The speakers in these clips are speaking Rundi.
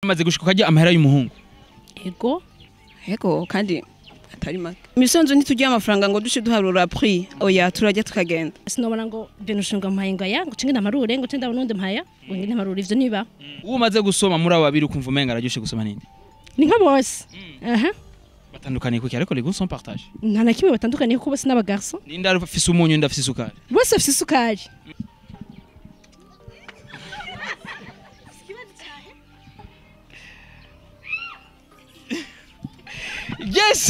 amaze gushika ukarya amahera y'umuhungu ego yego kandi atari make imisanzu ntitugira amafaranga ngo dushe duharura prix oya turajya tukagenda sinobona ngo ibintu ushinga mpaye ngo aya ngo cinge ndamarure ngo cinge ndabona undi mpaya ngo ngende ntamarure ivyo niba uwo umaze gusoma muri abo babiri ukumva umenga araryoshe gusoma ninde ni nka bose aha batandukaniye kuki ariko les goûts sont partagés nta na kimwe batandukaniye kuko bose n'abagarso ninde afise umunyu ninde afise isukari bose bafise isukari Yes!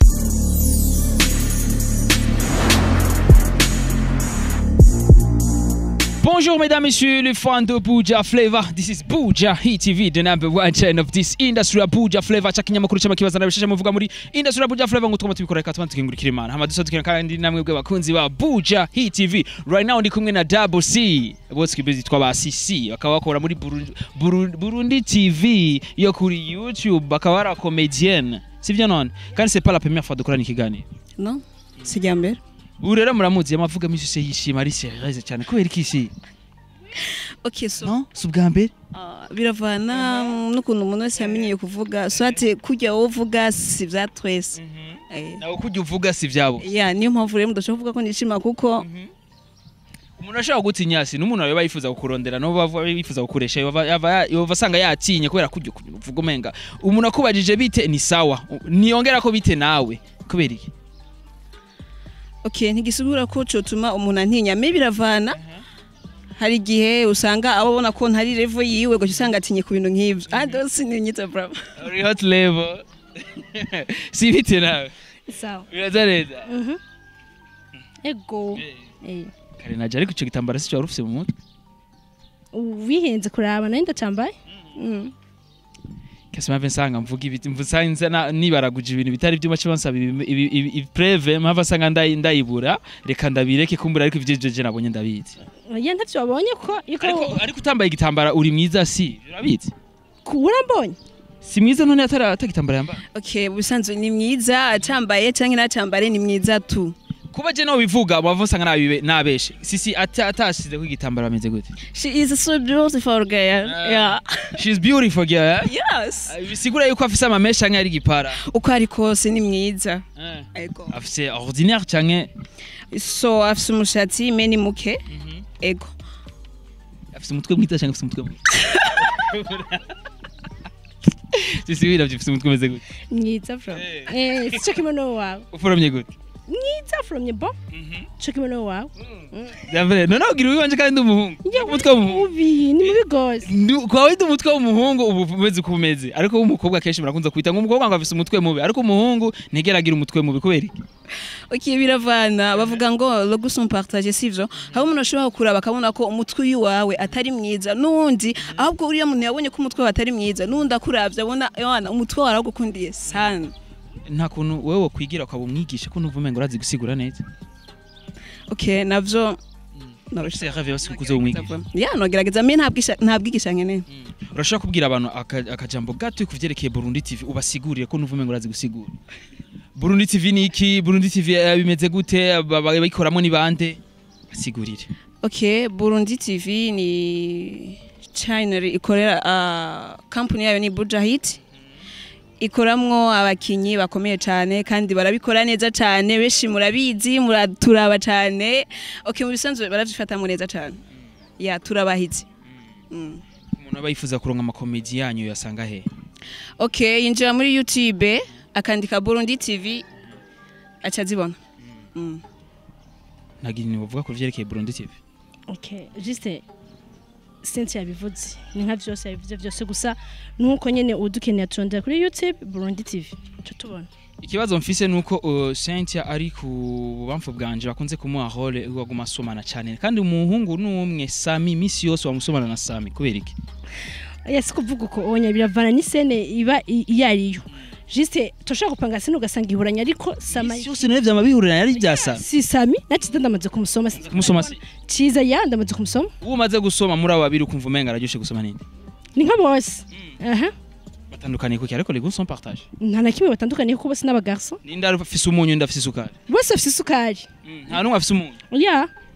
Bonjour mesdames, messieurs, les fans de Buja Flavor. This is Buja Hit TV, the number one channel of this industry ya Buja Flavor. Cha kinyamakuru cy'amakibazana bishasha muvuga muri industry ya Buja Flavor ngo twama tubikora reka tubanze tukingurikira Imana. Hama dusotukira kandi namwe bwe bakunzi ba Buja Hit TV. Right now ndi kumwe na Double C. Bose kibizi twa ba CC. Bakaba bakora muri Burundi, Burundi, Burundi TV yo kuri YouTube. Bakaba ari comedienne. Sivyo none? Kandi c'est pas la première fois dukorana ikiganiro. no sijya mbere ubu rero muramuzi amavuga menshi se yishima ari serieuse cyane kubera iki isi okay so no si ubwa mbere ah, biravana n'ukuntu umuntu wese yamenyeye kuvuga swate kujya wowe uvuga si bya twese Eh, nawe kujya uvuga si byabo ya niyo mpamvu rero mudashobora kuvuga ko nishima kuko umuntu ashobora gutinya si n'umuntu yaba yifuza kukurondera n'uwo bava yifuza kukuresha yova yava- yova asanga yatinye kubera kujya uvuga umenga umuntu akubajije bite ni sawa niyongera ko bite nawe kubera iki okay ntigisubira ko cotuma umuntu antinya me biravana hari igihe usanga abo abona ko ntari level yiwe gutyo usanga atinye ku bintu nk'ivyo ah dosi ni nyita bravo uri hot level si bite nawe sawa biraza neza Mhm. ego Eh. kare naje ariko icyo gitambaro si cyo wari ufise mu mutwe wihenze kuraba nari ndacambaye Mm. kese mpamvu nsanga mvuga ibiti mvusanze na- nibaraguje ibintu bitari byuma cyo bansaba ibi- ibi- ibi- ipreve mpamvu asanga ndayi- ndayibura reka ndabireke kumbura ariko ivyo jeje nabonye ndabizi oya ntavyo wabonye ko ariko yuko ariko utambaye igitambara uri mwiza si urabizi urambonye si mwiza none atari atagitambara yambaye okay ubusanzwe ni mwiza acambaye canke nacambare ni mwiza tu kuba je no bivuga bavu usanga nabibe nabeshe sisi ata atashize ko igitambara ameze gute she is so beautiful girl Ah. yeah she's beautiful girl yes Ah, bisigura yuko afise amamesha canke ari igipara uko ari kose ni mwiza Eh. ego afise ordinaire canke so afise umushatsi me ni muke ego afise umutwe mwiza canke afise umutwe mubi sisi biravye afise umutwe umeze gute mwiza from Eh. eh sico kimwe no wawe uforomye gute mwiza from bo sico kimwe no wawe Davre, none ugira wiwanje kandi ndi umuhungu. Umutwe w'umuhungu. ubi ni mubi gose Ndi- Kwa windi umutwe w'umuhungu ubu umeze uko umeze. Ariko w'umukobwa kenshi murakunze kwita ngo umukobwa ngo afise umutwe mubi. Ariko umuhungu ntigera agira umutwe mubi kubera iki? okay biravana bavuga ngo le goût sont partagés sivyo hari umuntu ashobora kuraba akabona ko umutwe uyu wawe atari mwiza n'undi ahubwo uriya muntu yabonye ko umutwe wawe atari mwiza n'undi akuravye abona yana umutwe wawe aragukundiye sana Nta kuntu wewe wokwigira ukaba umwigisha ko nuvume ngo urazi gusigura neza. okay navyo Urashaka rave yose kuze umwigisha. ya nogerageza me ntabwisha ntabwigisha nkeneye Urashaka kubwira abantu aka- akajambo gato kuvyerekeye Burundi TV ubasigurire ko nuvume ngo urazi gusigura. Burundi TV ni iki? Burundi TV eh, bimeze gute? Aba- Bayikoramo ni bande? Basigurire. okay burundi tv ni channel ikorera uh, company yayo ni buja hit ikoramwo abakinyi bakomeye cyane kandi barabikora neza cyane benshi murabizi muraturaba cyane okay mu bisanzwe baravyifata neza cyane ya turabahizi mm. Umuntu aba yifuza kuronka amakomedi yanyu yasanga he? okay yinjira muri youtube akandika burundi tv aca azibona mm. ntagira ni bavuga ku vyerekeye Burundi TV. okay juste Cynthia yabivuze ni nka vyose yabivuze vyose gusa nuko nyene udukeneye turondera kuri YouTube Burundi TV ico tubona Ikibazo mfise nuko uh, Cynthia ari ku bubamfu bwanje bakunze kumuha role waguma asomana cyane kandi umuhungu n'umwe Sami misi yose wamusomana na Sami kubera iki? yes kuvuga uko onya biravana ni scene iba i- iyo ariyo juste toshaka gupanga scene ugasanga iburanya ariko sama Misi yose nawe vyama bihurira yari byasa. si Sami nacize ndamaze kumusoma Kumusoma si. ciza ya ndamaze kumusoma Uwo umaze gusoma muri abo babiri ukumva umenga araryoshe gusoma ninde? ni nka bose aha Batandukaniye kuki ariko les goûts sont partagés. nta na kimwe batandukaniye kuko bose n'abagarso Ninde afise umunyu ninde afise isukari? bose bafite isukari Nta numwe afise umunyu. ya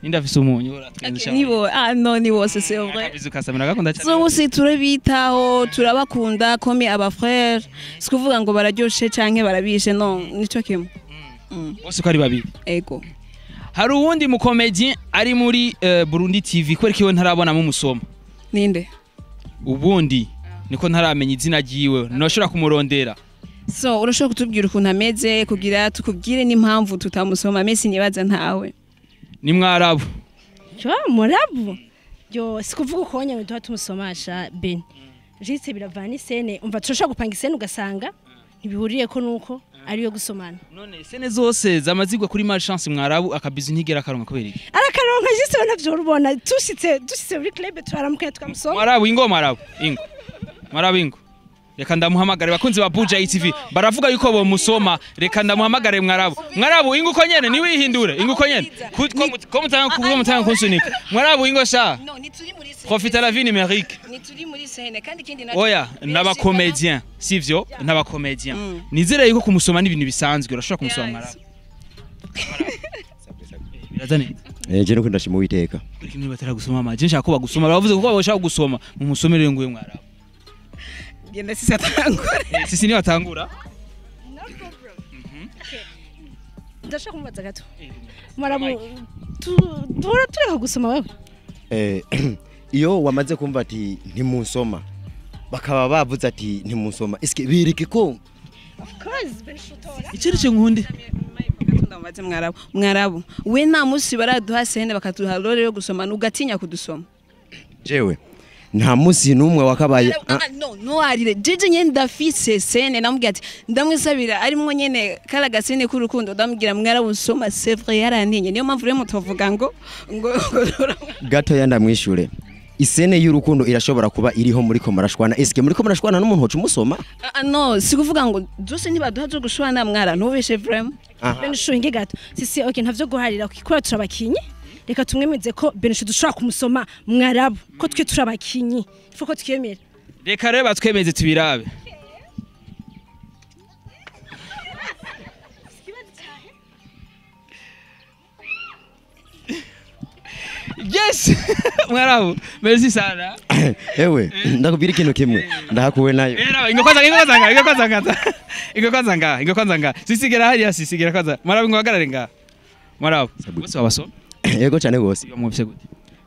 ninde afise umunyu Okay, nibo ah no ni bose c'est vrai akabizi ukasamira gakunda cyane zose turabitaho turabakunda komi abafrere si kuvuga ngo bararyoshe canke barabishe no nico kimwe Mm, bose ko ari babiri ego hari uwundi mukomedi ari muri eh, Burundi TV kubera ko iwe ntarabonamo umusoma ninde ubundi niko ntaramenya izina ryiwe nashobora kumurondera so urashobora kutubwira ukuntu ameze kugira tukubwire n'impamvu tutamusoma mesi nibaza ntawe ni mwarabu yo murabu yo sikuvuga uko wonye ngo duha tumusomasha ben jiste biravana isene umva turashobora gupanga isene ugasanga ntibihuriye ko nuko ariyo gusomana none sene zose zamazigwa kuri malchance mwarabu akabizi ntigera akaronka kubera iki arakaronka jiste we navyo urubona dushitse dushitse muri club turaramukanye tukamusoma mwarabu ingo mwarabu ingo mwarabu ingo reka ndamuhamagare bakunzi ba Buja TV baravuga yuko bomusoma reka ndamuhamagare mwarabu mwarabu ingo uko nyene niwihindure ingo uko nyene Ku- ko mut- ko mutanga ko mutanga kunsunika mwarabu ingo sha no nituri muri profite la vie numérique nituri muri sene kandi ikindi oya n'abakomedien sivyo n'abakomedien Mm. nizere yuko kumusoma n'ibintu bisanzwe urashobora kumusoma mwarabu biraza neza Eh, je nuko ndashima uwiteka Ariko niba bataragusoma amaje nshaka ko bagusoma baravuze ko bashaka gusoma mu musomere nguye mwarabu genda sisi atangure Eh, sisi niyo atangura ndashaka kumubaza gato murabu tu- duhora tureka gusoma wewe Eh, iyo wamaze kumva ati ntimusoma bakaba bavuze ati ntimusoma eske bireke ko icyo nkundi ndamaze mwarabu mwarabu we nta munsi baraduha sene bakaduha role yo gusoma ugatinya kudusoma jewe nta munsi n'umwe wakabaye Ah, ah, no ntuwarire jeje nyene ndafise sene namubwira ati ndamwisabira arimwo nyene kara gasene k'urukundo ndamubwira mwarabu usoma c'est vrai yarantinye niyo mpamvu rero mutovuga ngo ngo ngo- gatoya ndamwishure isene y'urukundo irashobora kuba iriho muri ko murashwana eske muri ko murashwana n'umuntu woca umusoma Ah, ah, no si kuvuga ngo zose ntibaduha zo gushwana mwara ntubeshe vraiment Aha. benishu inge gato sisi okay ntavyo guharira kikora turabakinyi reka tumwemeze ko benishu dushobora kumusoma mwarabu ko twe turabakinyi ifu ko twemera reka rero batwemeze tubirabe yes mwarabu merci sana ewe ndakubwira ikintu kimwe ndahakuwe nayo Era, ingo kwanza ingo kwanza nga ingo kwanza nga ingo kwanza nga ingo kwanza nga sisigera hariya sisigera kwanza mwarabu ngo hagarare nga mwarabu bose babasoma yego cyane gose iyo mwumvise gute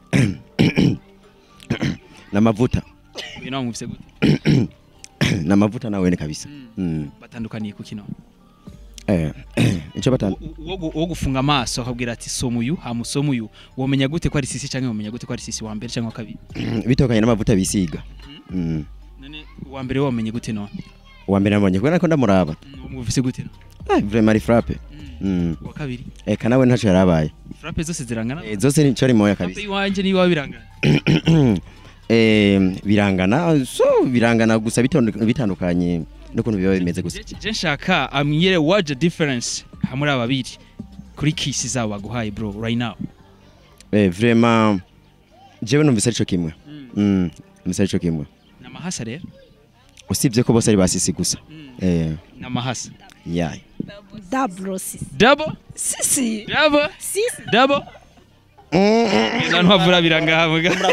n'amavuta uyu nawe mwumvise gute n'amavuta nawene kabisa Mm. batandukaniye ku kino eh icyo batanu uwo gu- uwo gufunga amaso akabwira ati soma uyu hamusoma uyu womenya gute ko ari sisi cyangwa womenya gute ko ari sisi wa mbere cyangwa wa kabiri bitokanye n'amavuta bisiga Mm. none uwa mbere wamenye gute none uwa mbere nabonye kubera ko ndamuraba mwumvise gute none Ah, vraiment ari frappe Mm. uwa kabiri eka nawe ntaco yarabaye frappe zose zirangana Eh, zose nico ari moya frappe kabisa iwanje niyo birangana eh birangana so birangana gusa bitondu- bitandukanye n'ukuntu biba bimeze gusa Je- je nshaka amwire what's the difference hamuri aba babiri kuri kisi zabo baguhaye bro right now eh vraiment jewe numvise arico kimwe Mm, numvise arico kimwe namahasa rero usibye ko bose ari basisi gusa eh namahasa yayi double sisi double sisi double sisi double abantu bavura birangaha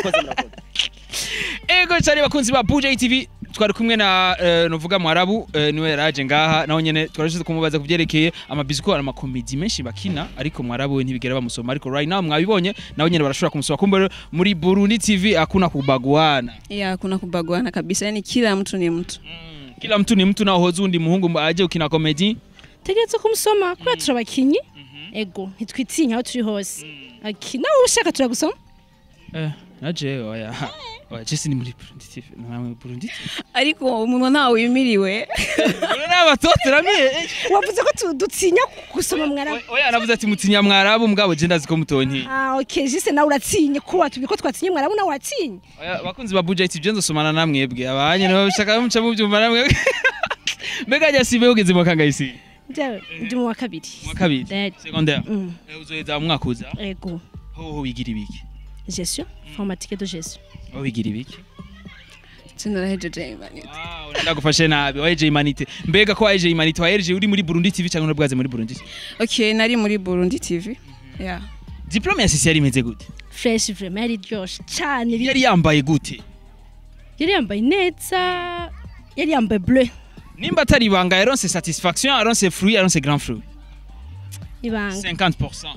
ego cyane bakunzi ba Buja TV twari kumwe na eh, novuga mwarabu eh, niwe yaraje ngaha naho nyene twarashyize kumubaza ku byerekeye amabiziko amakomedi menshi bakina ariko mwarabu we ntibigera bamusoma ariko right now mwabibonye naho nyene barashobora kumusoma kumbe rero muri Burundi TV hakuna kubaguana ya kuna kubaguana kabisa yani kila mtu ni mtu mm. kila mtu ni mtu na hoza undi muhungu aje ukina komedi tegeretse kumusoma kubera turabakinyi ego ntitwitinya aho turi hose Aki, nawe ushaka turagusoma eh naje oya oya Jesse ni muri Burundi TV namwe Burundi TV ariko umuntu ntawe wimiriwe Uri n'abatoto ramye wavuze ko tu- dutinya gusoma mwarabu oya navuze ati mutinya mwarabu mugabo je ndazi ko mutonti ah okay jise nawe uratinye ko watubwiye ko twatinye mwarabu nawe watinye oya bakunzi ba Buja TV je nzosomana namwebwe abanye nibo bashaka muca mu byumva namwe mbega jya sibe ugeze mu kangayisi Njyewe ndi mu wa kabiri mu kabiri Eh, secondaire mm, Eh, uzoheza mu mwaka uza ego ho ho wigira ibiki gestion formatique de gestion ho wigira ibiki sinarahejeje imanitse Ah, urenda gufashe nabi waje imanite mbega ko waje imanite waje uri muri Burundi TV cyangwa urabwaze muri Burundi okay nari muri Burundi TV ya diplome ya sisi yari imeze gute fresh vraiment yari ryoshe cyane bi- yari yambaye gute yari yambaye neza yari yambaye bleu nimba atari ibanga yaronse satisfaction yaronse fruit yaronse grand fruit ibanga 50%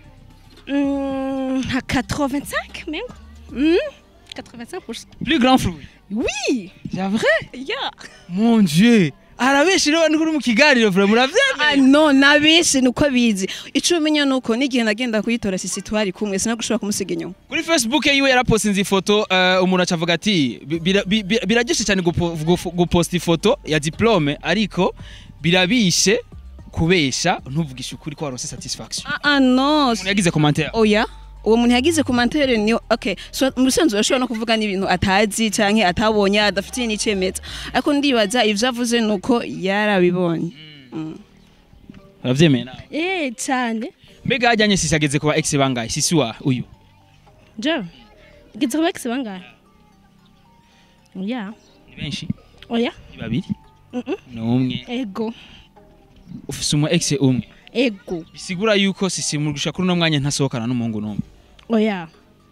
Mm, nka 85 mengo Mm, 85% plus grand fruit oui c'est vrai yeah mon dieu arabeshi rero ni kuri mu kiganiro vraiment uravyemeye Ah, no nabishi nuko bizi ico umenya nuko n'igihe nagenda kuyitora sisi twari kumwe sinagushobora kumusiga inyuma kuri facebook yiwe yarapostinze ifoto uh, umuntu acavuga ati "Bi- bira- bi- bi- biraryoshe cyane gupo- gufu- guposta ifoto ya diplome ariko birabishe kubesha ntuvugishe ukuri ko waronse satisfaction ah, ah, no umuntu yagize commentaire oya uwo muntu yagize komantere ni okay so mu bisanzwe urashobora no kuvuga n'ibintu atazi canke atabonye adafitiye n'icemeza ariko ndibaza ivyo avuze nuko yarabibonye uravyemeye nawe eh cyane mbega hajyanye sisi ageze kuba ex bangahe sisi wa uyu je gize kuba kisi bangahe oya ni benshi oya ni babiri Mhm. ni umwe ego ufise umu ex umwe ego bisigura yuko sisi murusha kuri uno mwanya ntasohokana n'umuhungu n'umwe oya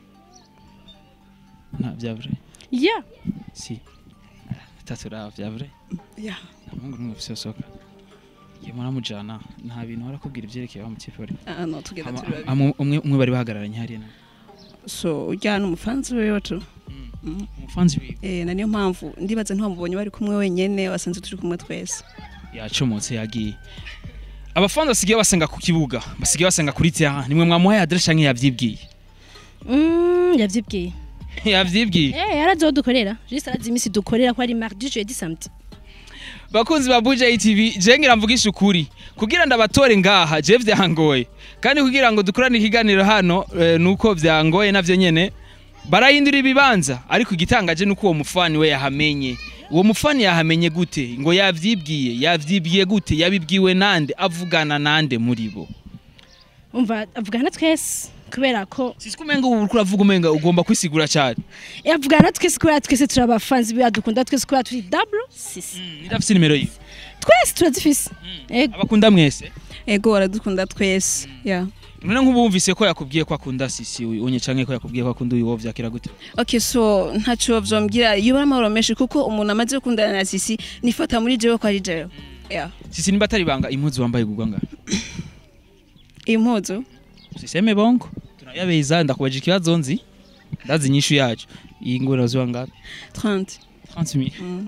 nta vya vrai ya si bitatu raba vya vrai yeah. nta muhungu n'umwe ufise usohoka iyo muramujana nta bintu barakubwira ivyerekeye wa mutipe bari ah, no tugenda Ama- turi babiri ama- umwe umwe bari bahagararanye hariya na so urya n'umufanzi wiwe tu umufanzi wiwe eh, na niyo mpamvu ndibaza ntiwamubonye bari kumwe wenyene wasanze turi kumwe twese yacomotse yagiye abafanzi basigaye basenga ku kibuga basigaye basenga kuri terrain nimwe mwamuhaye adresse canke yavyibwiye Mm, yavyibwiye yavyibwiye eh yarazi aho dukorera juste arazi iminsi dukorera ko ari mardi jeudi samedi bakunzi ba Buja TV je ngira mvugisha ukuri kugira ndabatore ngaha je vyangoye kandi kugira ngo dukorane ikiganiro hano eh, nuko vyangoye navyo nyene barahindura ibibanza ariko igitangaje nuko uwo mufani we yahamenye uwo mufani yahamenye gute ngo yavyibwiye yavyibwiye gute yabibwiwe nande avugana nande muri bo umva avugana twese kubera ko sisi kumenga ubu uriko uravuga umenga ugomba kwisigura cyane eh, avugana twese kubera twese turi abafanzi biba dukunda twese kubera turi double sisi ndafise nimero yiwe twese turazifise ego abakunda mwese ego baradukunda twese yeah. none nk'ubumvise ko yakubwiye ko akunda sisi uyu unye canke ko yakubwiye ko akunda uyu wo vyakira gute okay so ntaco vyombwira iyo bari amahoro menshi kuko umuntu amaze gukundana na sisi nifata muri jewe ko ari jewe yeah. sisi nimba atari banga impuzu wambaye gugwa ngaha impuzu usiseme bongo tunayabeza ndakubaje ikibazo nzi ndazi inyishu yacu iyi ngoro ziwa ngapi 30 30 mm.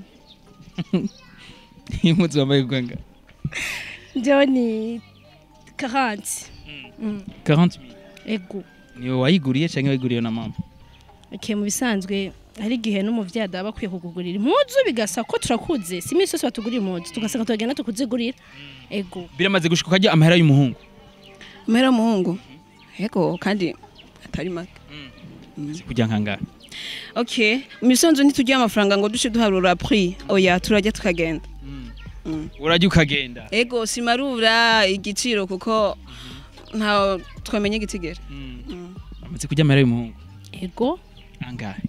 impuzu wambaye gugwa ngaha njewe ni 40 Mm, 40 ego niwe wayiguriye canke wayiguriye na mama okay mu bisanzwe hari igihe n'umuvyeyi adaba akwiye kukugurira impuzu bigasa ko turakuze si iminsi yose batugurira impuzu tugasanga turagenda tukuzigurira ego biramaze gushika ukajya amahera y'umuhungu amahera y'umuhungu ego kandi atari make kujya nkangara okay mu bisanzwe ntitugira amafaranga ngo duce duharura prix oya turajya tukagenda urajya ukagenda ego simarura igiciro kuko nta twamenye igitigera amaze kujya amahera y'umuhungu ego angahe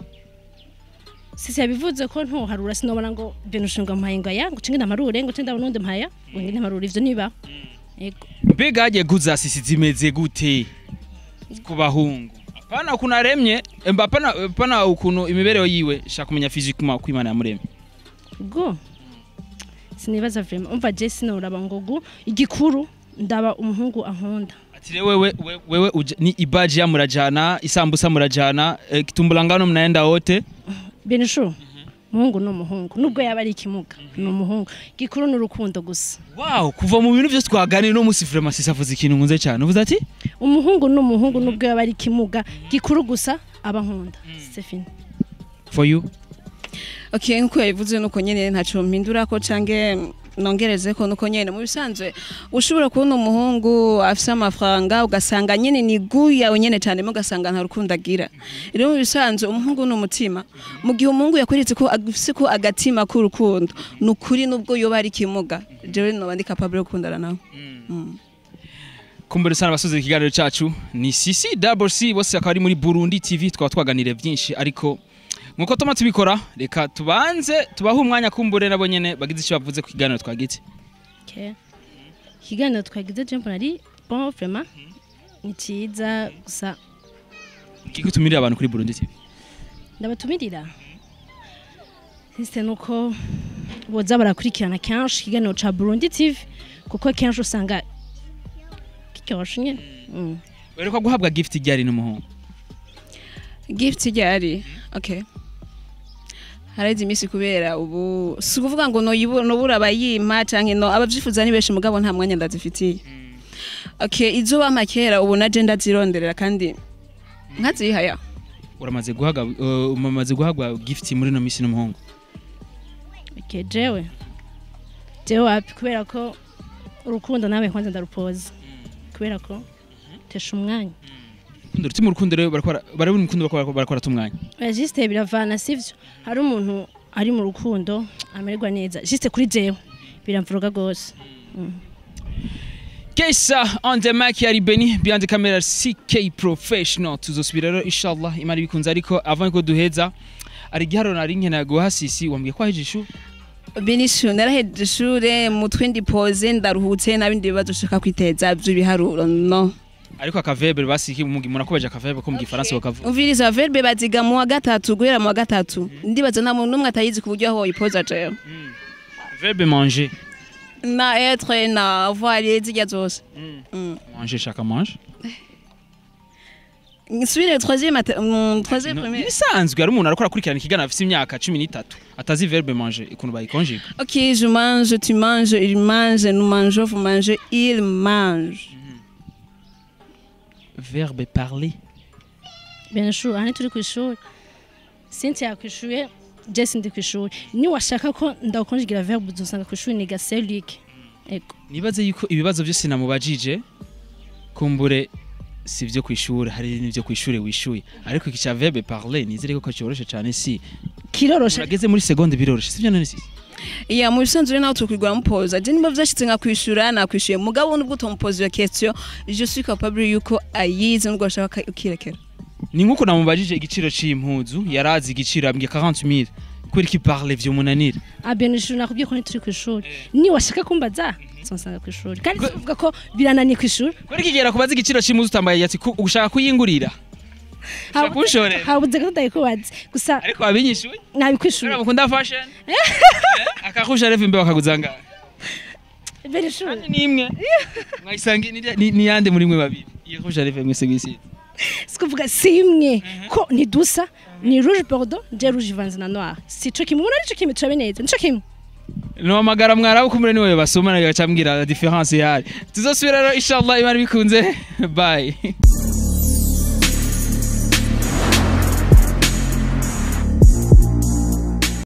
sisi yabivuze ko ntuharura sinobona ngo ibintu ushinga mpaye ngo aya ngo cinge ndamarure ngo cinge ndabona undi mpaya ngo ngende ndamarure ivyo niba ego mbega hagiye guza sisi zimeze gute ku bahungu apana ukuntu aremye emba apana apana ukuntu imibereho yiwe shaka kumenya physiquement uko imana yamuremye go sinibaza vraiment umva je sinoraba ngo gu igikuru ndaba umuhungu ankunda ati rero wewe wewe, wewe uja, ni ibaji ya murajana isambusa murajana eh, kitumbulangano mnaenda wote benisho umuhungu ni umuhungu nubwo yaba ari ikimuga ni umuhungu igikuru ni urukundo gusa wow kuva mu bintu byose twaganiriye no musi vraiment sisi avuze ikintu nkunze cyane uvuze ati umuhungu ni umuhungu nubwo yaba ari ikimuga gikuru gusa aba nkunda c'est fini for you okay nkuko yabivuze nuko nyene ntaco mpindura ko cange nongereze ko nuko nyene mu bisanzwe ushobora kubona umuhungu afise amafaranga ugasanga nyene ni guya nyene cyane mu ugasanga nta rukundo agira rero mu bisanzwe umuhungu ni umutima mu gihe umuhungu yakweretse ko afise ko agatima k'urukundo ni ukuri nubwo yoba ari ikimuga jewe noba ndi capable yo gukundana nawe Mm. kumbere sana abasoze ikiganiro cyacu ni sisi double c bose akaba ari muri burundi tv twaba twaganiriye byinshi ariko nkuko tuma tubikora reka tubanze tubahe umwanya kumbure nabo nyene bagize icyo bavuze ku kiganiro twagitse Okay. ikiganiro twagize je mbona ari bon vraiment ni cyiza gusa kigutumirira abantu kuri Burundi TV ndabatumirira sisite ni uko boza barakurikirana kenshi ikiganiro ca burundi tv kuko kenshi usanga kiryoshe nyine Mm. werekwa guhabwa gift ryari n'umuhungu gift ryari okay haraheze iminsi kubera ubu si ukuvuga ngo noyibu- nobura abayimpa canke no abavyifuza ni benshi mugabo nta mwanya ndazifitiye okay izo bampa kera ubu naje ndazironderera kandi nkazihaya uramaze guhaga uh, umamaze guhabwa gift muri no misi n'umuhungu Okay, jewe jewe wapi kubera ko urukundo nawe kwanza ndarupoza kubera ko tesha umwanya urukundo ruti mu rukundo rero barakora barabona urukundo barakora barakora tumwanya oya jisite biravana sivyo hari umuntu ari mu rukundo amererwa neza jisite kuri jewe biramvuruga gose Kesa on the mic yari Beni behind the camera CK professional tuzosubira rero inshallah imari bikunze ariko avant ko duheza ari giharo nari nkena guha sisi wambwiye ko aheje ishu binishu narahejeje ishure mutwe ndipoze ndaruhutse nabindi bibazo ushaka kwiteza vy'ibiharuro no ariko akavebe basiki umugi munakobeje akavebe ko mu gifaransa bakavuga umviriza verbe baziga mu wa gatatu guhera mu wa gatatu ndibaza nta muntu n'umwe atayizi ku buryo aho ipoza jewe verbe manger na etre na avoir zirya zose Mm. manger shaka mange nsubire troisième ate- mm, troisième No, première ibisanzwe ari umuntu ariko arakurikirana ikiganiro afite imyaka 13 atazi verbe manger ikuntu bayikonjika ok je mange tu manges il mange nous mangeons vous mangez il mange verbe parler benshuri aha turi ku ishuri cynthia ku ishuri jesi ndi ku ishuri niwashaka ko ndakonjigira verbe uzosanga ku ishuri niga selike ego nibaze yuko ibibazo byose namubajije kumbure si byo ku ishuri hari n'ibyo ku ishuri wishuye ariko iki cya verbe parler nizere ko cyoroshye cyane si kiroroshe urageze muri seconde biroroshye sibyo none si iya mu bisanzwe nawe tukwigura mupoza je nimba vyashitse nkakwishura nakwishuye mugabo nubwo utamupoza iyo question je suis capable yuko ayizi nubwo ashaka ukirekera ni nkuko namubajije igiciro c'impuzu yarazi igiciro ambwiye 40000 kubera iki parler vyo munanira ah benshuri nakubwiye ko turi ku ishuri niwashaka kumbaza uzosanga ku ishuri kandi tuvuga ko birananiye ku ishuri kubera iki gera kubaza igiciro c'impuzu utambaye yati ku- ushaka kuyingurira ushaka kunshorera habuze ko ndayikubaza gusa ariko wabinyishuye nabikwishuri kubera mukunda fashion akakusha reve imbe bakaguzanga benshuri kandi nimwe mwayisanga ni- ni- ni yande muri mwe babiri iyo kusha reve mwese mwisi sikuvuga si imwe ko ntidusa ni rouge bordeaux je rouge ivanze na noir si co kimwe ubona nico kimwe turabe neza nico kimwe nomagara mwarabu kumure niwe basoma nayo gacambwira difference yari tuzosubira rero inshallah imana bikunze bye